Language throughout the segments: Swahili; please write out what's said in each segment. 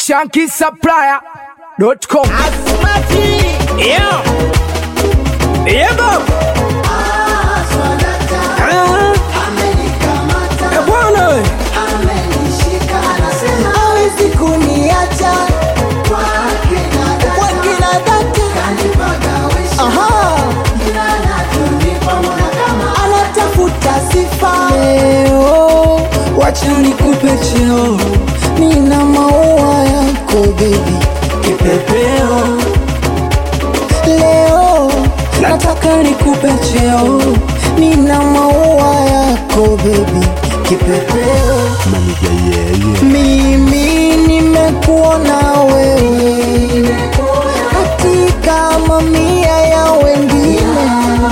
shankisupplier.com. Yeah. Yeah, Bob. Ah. Eh, bwana we. hawezi kuniacha kwa kila data Aha. anatafuta sifa leo wacha nikupe cheo nina maua yako bebi kipepeo leo nataka nikupe cheo nina maua yako bebi kipepeo mimi nimekuona wewe katika mamia ya wengine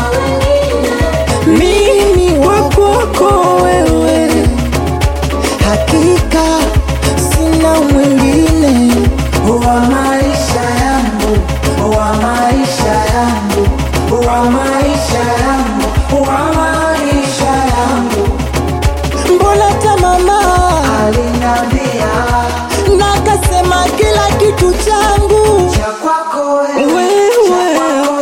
mimi wakwako wewe hakika sina mwingine wa maisha yangu wa maisha yangu wa maisha yangu wa maisha yangu mbona ta mama aliniambia na akasema kila kitu changu cha kwako wewe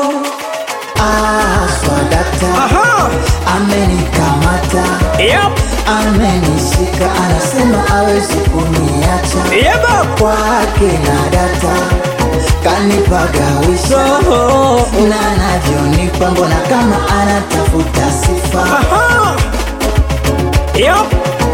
ah, swadata Aha. amenikamata Yep. amenishika anasema awezi kuniacha Yeah, Bob. kwake na data kanipagawisha Oh. na anavyonipa mbona kama anatafuta sifa Aha. Yep.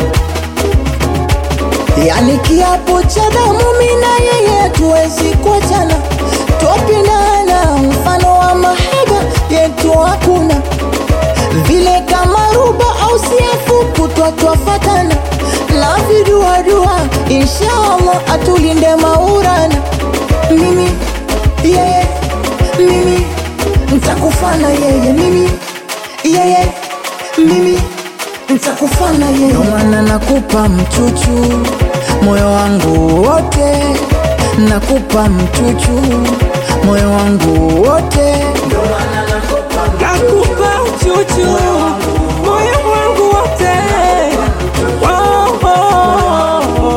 yani kiapo cha damu mina yeye tuwezi kuachana twapindana mfano wa mahaba yetu hakuna vile kama ruba au siafu kutwa twafatana na viduadua inshallah atulinde maurana mimi yeye mimi ntakufana yeye mimi yeye mimi ntakufana yeye Ndio maana nakupa mchuchu moyo wangu wote nakupa mchuchu moyo wangu wote Ndio maana nakupa Nakupa uchuchu moyo wangu wote. Oh, oh, oh,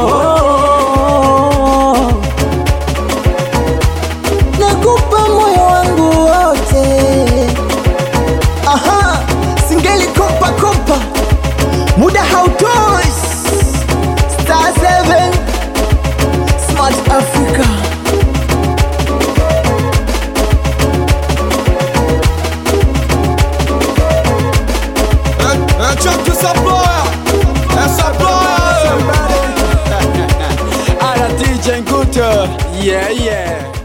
oh. nakupa moyo wangu wote aha singeli kompa kompa muda hautoshi star 7 smart africa Chuck Supplier, Supplier. Ala DJ Nguto. Yeah, yeah.